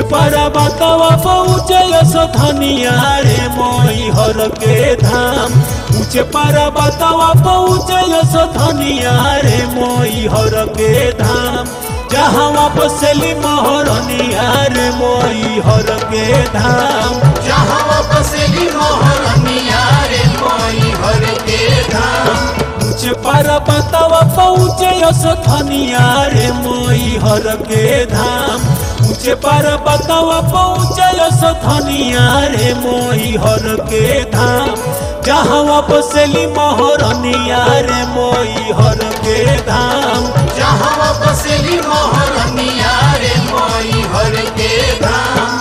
पारा बतावा पहुँचे धनिया रे मोई हर के धाम ऊंचे पारा बतावा पहुँचे धनिया रे मोई हर के धाम जहाँ बसली मोहरनिया रे मोई हर के धाम जहाँ बसली मोहरनिया रे मोई हर के धाम ऊंचे पारा बतावा पहुँचे धनिया रे मोई हर के धाम ऊंचे पारा बतावा पहुँचे धनिया रे मोई हर के धाम जहाँ बसली मोहरनिया रे मोई हर के धाम जहाँ बसली मोहरनिया रे मोई हर के धाम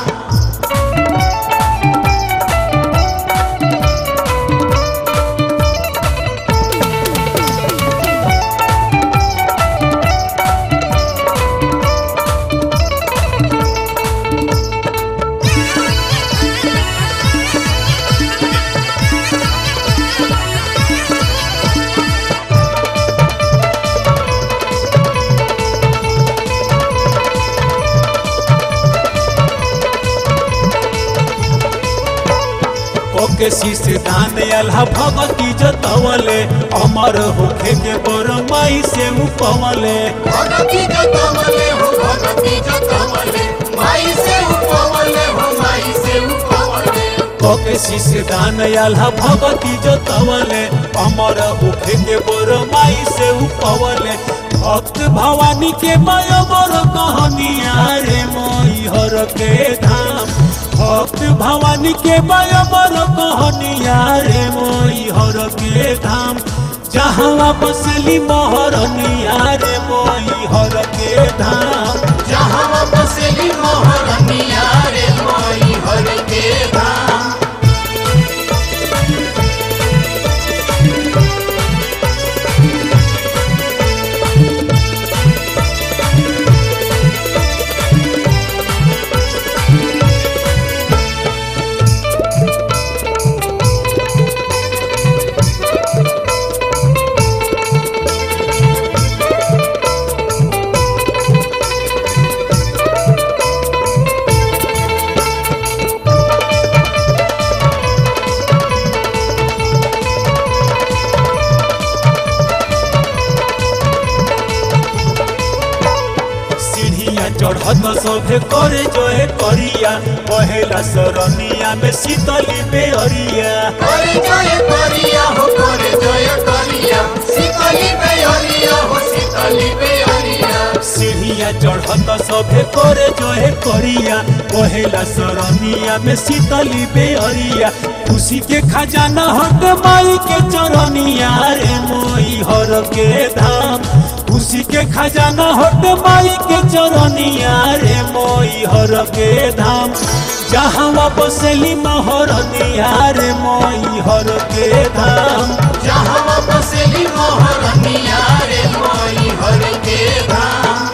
ओके शीश दान अल्लाह भगती जतवले अमर होखे के बर माई से उपवले भगती जतवले हो भगती जतवले माई से उपवले हो माई से उपवले ओके शीश दान अल्लाह भगती जतवले अमर होखे के बर माई से उपवले भक्त भवानी के माया बर कहानिया रे मोई हर के धाम भक्त भवानी के माया बर कहानिया रे मोई हर के धाम जहाँ बसली मोहरनिया रे मोई हर के धाम जहाँ बसली मोहरनिया रे मोई हर के धाम सीढ़िया चढ़त सभे करे जोए करिया पहेला सरनिया में शीतली बेअरिया करे जय करिया हो करे जय करिया शीतली बेअरिया हो शीतली बेअरिया सीढ़िया चढ़त सभे करे जोए करिया पहेला सरनिया में शीतली बेअरिया खुशी के खजाना हट माई के चरनिया रे मोई हर के धाम खुशी के खजाना हट माई के चरनिया रे मोई हर के धाम जहाँ बसली मोहरनिया रे मोई हर के धाम जहाँ बसली मोहरनिया रे मोई हर के धाम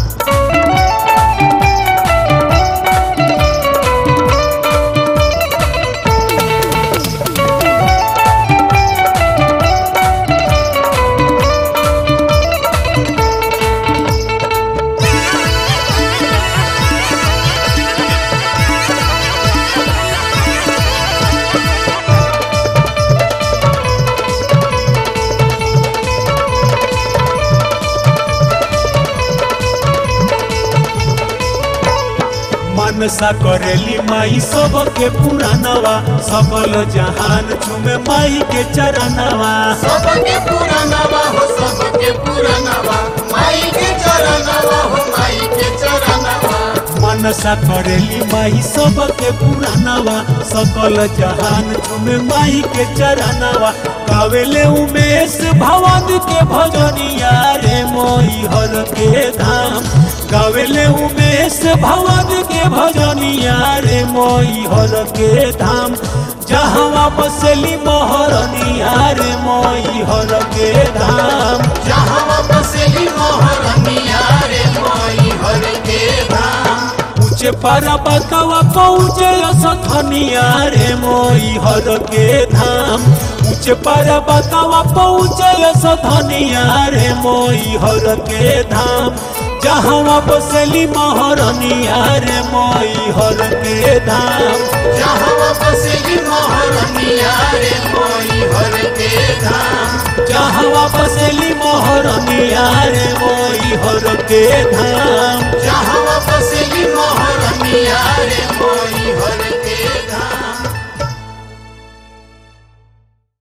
मनसा करेली माई सबके पुरानवा सकल जहान चुमे माई के चरणवा सबके पुरानवा हो सबके पुरानवा माई के चरणवा हो माई के चरणवा मनसा करेली माई सबके पुरानवा सकल जहान चुमे माई के चरणवा गावेले उमेश भवन के भजनिया रे मोई हर के धाम गावेले उमेश भवन के भजनिया रे मोई हर के धाम जहाँ बसली मोहरनिया रे मोई हर के धाम जहाँ बसली मोहरनिया रे मोई हर के धाम ऊंचे पारा बतावा पहुँचे असखनिया रे मोई हर के धाम उच पर बतावा पहुँचे सधनिया रे मोई हर के धाम जहाँ बसली महरनिया रे मोई हर के धाम जहाँ बसेली मोहरनिया रे मोई हर के धाम जहाँ बसली महरनिया रे मोई हर के धाम जहाँ बसेली मोहरनिया रे